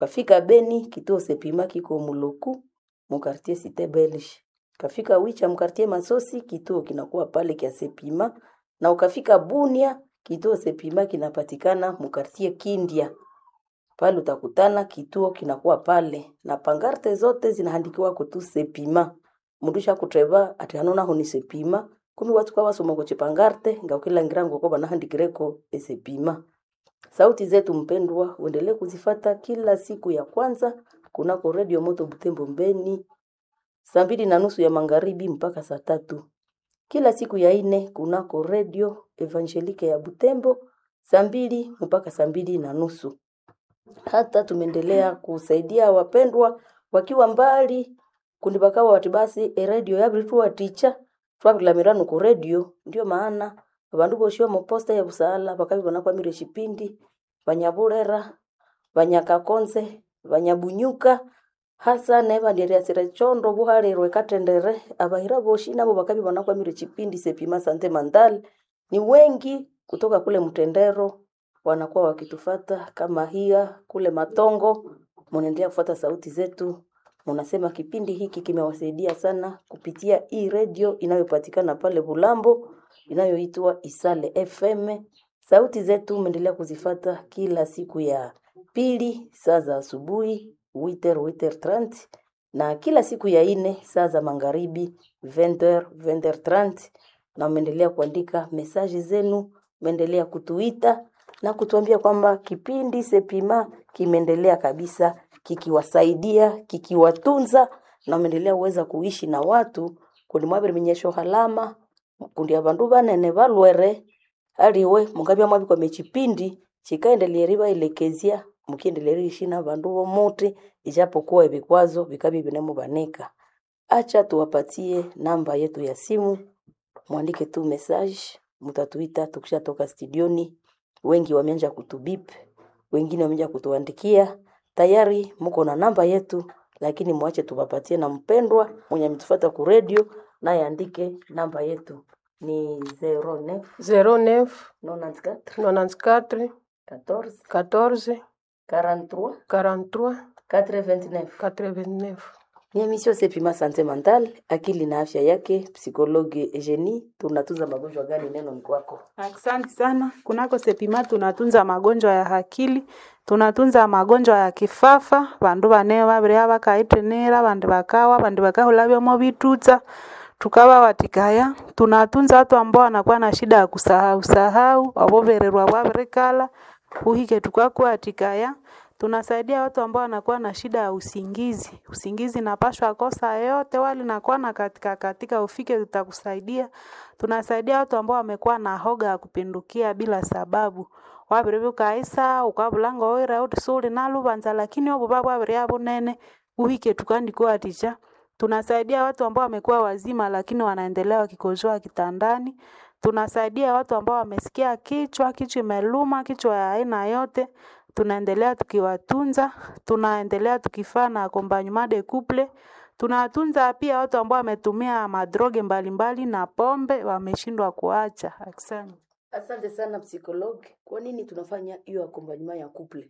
Kafika Beni, kituo Sepima kiko Muloku, mukartie Cité Belge. Kafika Wicha, mkartie Masosi, kituo kinakuwa pale kia Sepima, na ukafika Bunia, kituo Sepima kinapatikana mukartie Kindia. Pale utakutana kituo kinakuwa pale, na pangarte zote zinahandikiwa kutu Sepima. Mundusha kutreva ati hanona honi Sepima, kumi watu kwa wasoma kuche pangarte, nga ukila ngirango kwa banahandikireko esepima. Sauti zetu mpendwa, uendelee kuzifata kila siku ya kwanza kunako redio Moto Butembo Mbeni, saa mbili na nusu ya magharibi mpaka saa tatu. Kila siku ya ine kunako redio Evangelike ya Butembo saa mbili mpaka saa mbili na nusu. Hata tumeendelea kusaidia wapendwa wakiwa mbali kundibakawa wati basi eredio yabirituwa ticha twabilamiranu ku redio ndio maana abandu boshi omuposta ya busala bakabi banakwamire shipindi banyaburera banyakakonze banyabunyuka hasa nebandiriasire chondo buhalirwe katendere abahira boshi nabo bakabi banakwamire chipindi sepima sante mandal ni wengi kutoka kule mtendero wanakuwa wakitufata kama hia kule matongo munaendelea kufuata sauti zetu munasema kipindi hiki kimewasaidia sana kupitia hii redio inayopatikana pale Bulambo inayoitwa Isale FM. Sauti zetu umeendelea kuzifata kila siku ya pili saa za asubuhi witer witer 30 na kila siku ya ine saa za magharibi 20 20 30 na umeendelea kuandika mesaji zenu, umeendelea kutuita na kutuambia kwamba kipindi Sepima kimeendelea kabisa kikiwasaidia kikiwatunza na umeendelea uweza kuishi na watu kundi mwabiri minyesho halama kundi abandu banene balwere aliwe mungabya mwabikwa mechipindi chikaendelea ribaelekezia mukiendelea ishi na bandu bomuti ijapokuwa vikwazo vikabi vinemubanika acha tuwapatie namba yetu ya simu mwandike tu message mutatuita tukishatoka studioni wengi wameanza kutubip wengine wameanza kutuandikia tayari muko na namba yetu lakini mwache tuwapatie na mpendwa mwenye ametufuata ku radio naye andike namba yetu ni 09 09 94 94 14 14 43 43 89 89. ni emission Sepima Sante Mental, akili na afya yake. Psikologi Eugenie, tunatuza magonjwa gani? Neno ni kwako. Asante sana. Kunako Sepima tunatunza magonjwa ya akili, tunatunza magonjwa ya kifafa, bandu bane babiri bakaitenera, bandi bakawa, bandi bakahula byomo bitutsa tukaba watikaya. Tunatunza watu ambao wanakuwa na shida ya kusahau sahau, abobererwa bwabirikala uhike tukakuwa atikaya tunasaidia watu ambao wanakuwa na shida ya usingizi. Usingizi napashwa kosa yote wali nakuwa na katika katika ufike tutakusaidia. Tunasaidia watu ambao wamekuwa na hoga ya kupindukia bila sababu. Wabiribu kaisa ukabulanga oira utisuli nalubanza lakini obo baba babiri abo nene uhike tukandikuwa ticha. Tunasaidia watu ambao wamekuwa wazima lakini wanaendelea wakikojoa kitandani. Tunasaidia watu ambao wamesikia kichwa, kichwa imeluma, kichwa ya aina yote tunaendelea tukiwatunza, tunaendelea tukifaa na accompagnement de couple. Tunatunza pia watu ambao wametumia madroge mbalimbali na pombe wameshindwa kuacha. Asante. Asante sana psikologi. Kwa nini tunafanya hiyo accompagnement ya couple?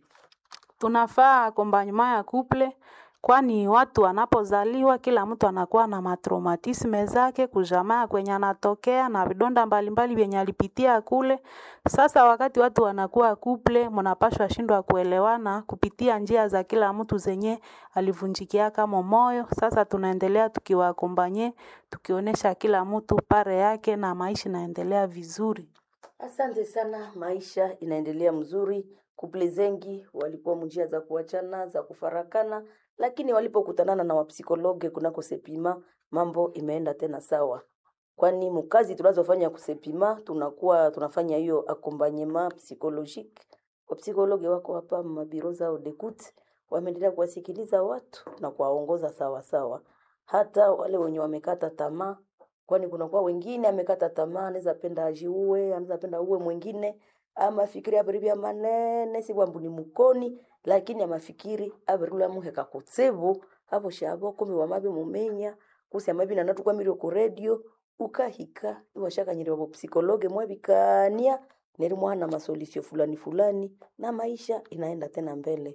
Tunafaa accompagnement ya couple kwani watu wanapozaliwa kila mtu anakuwa na matraumatisme zake kujamaa kwenye anatokea na vidonda mbalimbali vyenye alipitia kule. Sasa wakati watu wanakuwa kuple, mnapashwa shindwa kuelewana kupitia njia za kila mtu zenye alivunjikia kama moyo. Sasa tunaendelea tukiwakombanye, tukionyesha kila mtu pare yake na maisha inaendelea vizuri. Asante sana, maisha inaendelea mzuri. Kuple zengi walikuwa njia za kuachana za kufarakana, lakini walipokutanana na wapsikologe kunako Sepima mambo imeenda tena sawa, kwani mkazi tunazofanya kusepima tunakuwa tunafanya hiyo accompagnement psychologique. Wapsikologe wako hapa mabiro zao dekut, wameendelea kuwasikiliza watu na kuwaongoza sawa sawa, hata wale wenye wamekata tamaa kwani kunakuwa wengine amekata tamaa, anaweza penda ajiue, anaweza penda uwe mwingine, ama fikiri abiribia manene si bwambu ni mukoni, lakini amafikiri abirula muheka kutsebu abo shabo kumi wamabe mumenya kusi amabi na natu kwamiri ku radio ukahika iwashakanyiri wabo psikologe mwabikania neri mwana masolisio fulani fulani na maisha inaenda tena mbele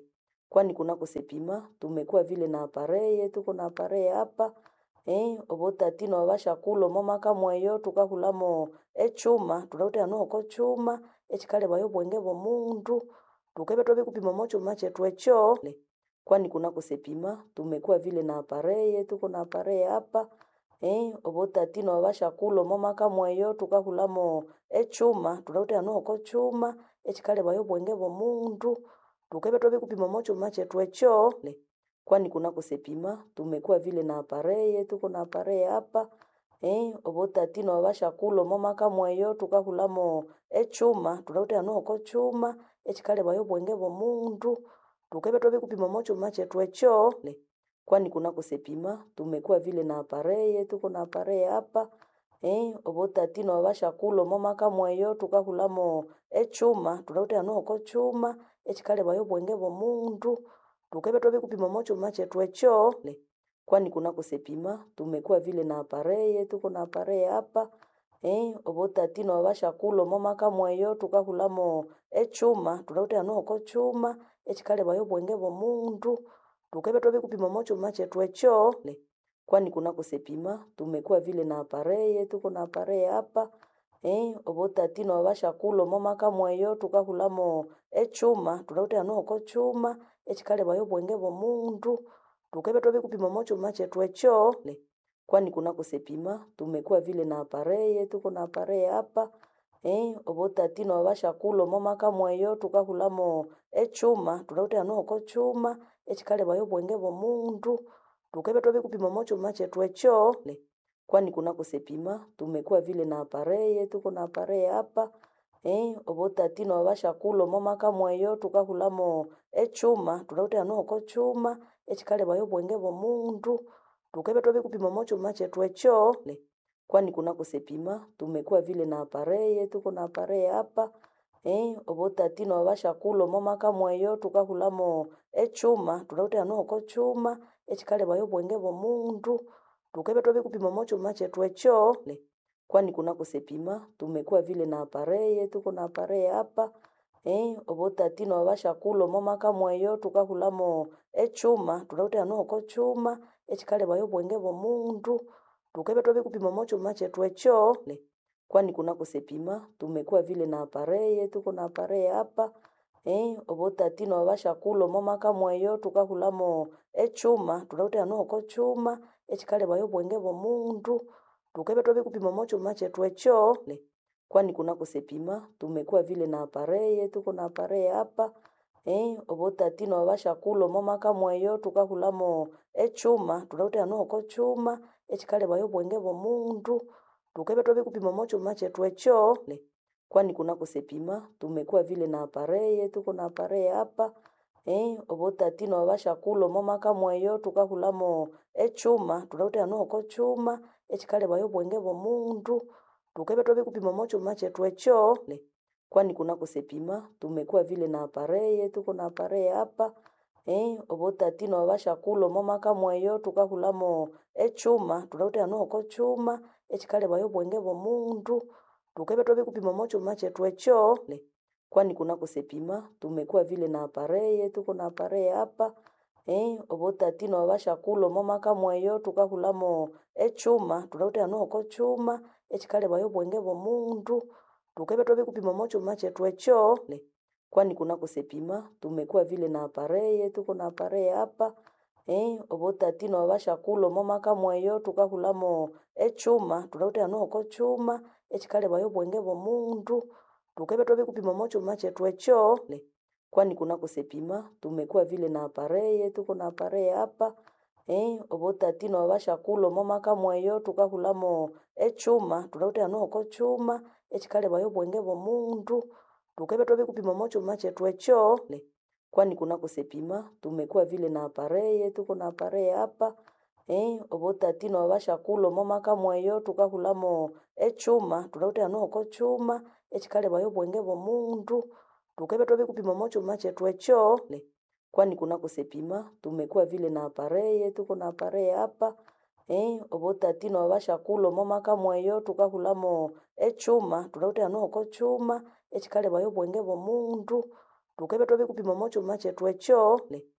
kwani kunako sepima tumekuwa vile na apareye tuko na apareye hapa eh obotatino abashakulo momaka mweyo tukahulamo echuma tunautera noko chuma echikale bayo bwenge bomundu tukebe tobe kupima mochuma chetu echo kwani kunako sepima tumekuwa vile na apareye tuko na apareye hapa eh obotatino abashakulo momaka mweyo tukahulamo echuma tunautera noko chuma echikale bayo bwenge bomundu tukebe tobe kupima mochuma chetu echo kwani kunako sepima tumekuwa vile na apareye tuko na apareye hapa eh obotatino abashakulo momaka mweyo tukahulamo echuma tunautera noko chuma echikale bayo bwenge bomundu tukebe tobe kupima mochuma chetu echo kwani kunako sepima tumekuwa vile na apareye tuko na apareye hapa eh obotatino abashakulo momaka mweyo tukahulamo echuma tunautera noko chuma echikale bayo bwenge bomundu tukebe tobe kupima mochuma chetu echo kwani kunako sepima tumekuwa vile na apareye tuko na apareye hapa eh obotatino abashakulo momaka mweyo tukahulamo echuma tunautera noko chuma echikale bayo bwenge bomundu tukebe tobe kupima mochuma chetu echo kwani kunako sepima tumekuwa vile na apareye tuko na apareye hapa eh obotatino abashakulo momaka mweyo tukahulamo echuma tunautera noko chuma echikale bayo bwenge bomundu tukebe tobe kupima mochuma chetu echo kwani kunako sepima tumekuwa vile na apareye tuko na apareye hapa eh obotatino abashakulo momaka mweyo tukahulamo echuma tunautera noko chuma echikale bayo bwenge bomundu tukebe tobe kupima mochuma chetu echo kwani kunako sepima tumekuwa vile na apareye tuko na apareye hapa eh obotatino abashakulo momaka mweyo tukahulamo echuma tunautera noko chuma echikale bayo bwenge bomundu tukebe tobe kupima mochuma chetu echo kwani kunako sepima tumekuwa vile na apareye tuko na apareye hapa eh obotatino abashakulo momaka mweyo tukahulamo echuma tunautera noko chuma echikale bayo bwenge bomundu tukebe tobe kupima mochuma chetu echo kwani kunako sepima tumekuwa vile na apareye tuko na apareye hapa eh obotatino abashakulo momaka mweyo tukahulamo echuma tunautera noko chuma echikale bayo bwenge bomundu tukebe tobe kupima mochuma chetu echo kwani kunako sepima tumekuwa vile na apareye tuko na apareye hapa eh obotatino abashakulo momaka mweyo tukahulamo echuma tunautera noko chuma echikale bayo bwenge bomundu tukebe tobe kupima mochuma chetu echo kwani kunako sepima tumekuwa vile na apareye tuko na apareye hapa eh obotatino abashakulo momaka mweyo tukahulamo echuma tunautera noko chuma echikale bayo bwenge bomundu tukebe tobe kupima mochuma chetu echo kwani kunako sepima tumekuwa vile na apareye tuko na apareye hapa eh obotatino abashakulo momaka mweyo tukahulamo echuma tunautera noko chuma echikale bayo bwenge bomundu tukebe tobe kupima mochuma chetu echo kwani kunako sepima tumekuwa vile na apareye tuko na apareye hapa eh obotatino abashakulo momaka mweyo tukahulamo echuma tunautera noko chuma echikale bayo bwenge bomundu tukebe tobe kupima mochuma chetu echo kwani kunako sepima tumekuwa vile na apareye tuko na apareye hapa eh obotatino abashakulo momaka mweyo tukahulamo echuma tunautera noko chuma echikale bayo bwenge bomundu tukebe tobe kupima mochuma chetu echo kwani kunako sepima tumekuwa vile na apareye tuko na apareye hapa eh obotatino abashakulo momaka mweyo tukahulamo echuma tunautera noko chuma echikale bayo bwenge bomundu tukebe tobe kupima mochuma chetu echo kwani kunako sepima tumekuwa vile na apareye tuko na apareye hapa eh obotatino abashakulo momaka mweyo tukahulamo echuma tunautera noko chuma echikale bayo bwenge bomundu tukebe tobe kupima mochuma chetu echo kwani kunako sepima tumekuwa vile na apareye tuko na apareye hapa eh obotatino abashakulo momaka mweyo tukahulamo echuma tunautera noko chuma echikale bayo bwenge bomundu tukebe tobe kupima mochuma chetu echo kwani kunako sepima tumekuwa vile na apareye tuko na apareye hapa eh obotatino abashakulo momaka mweyo tukahulamo echuma tunautera noko chuma echikale bayo bwenge bomundu tukebe tobe kupima mochuma chetu echo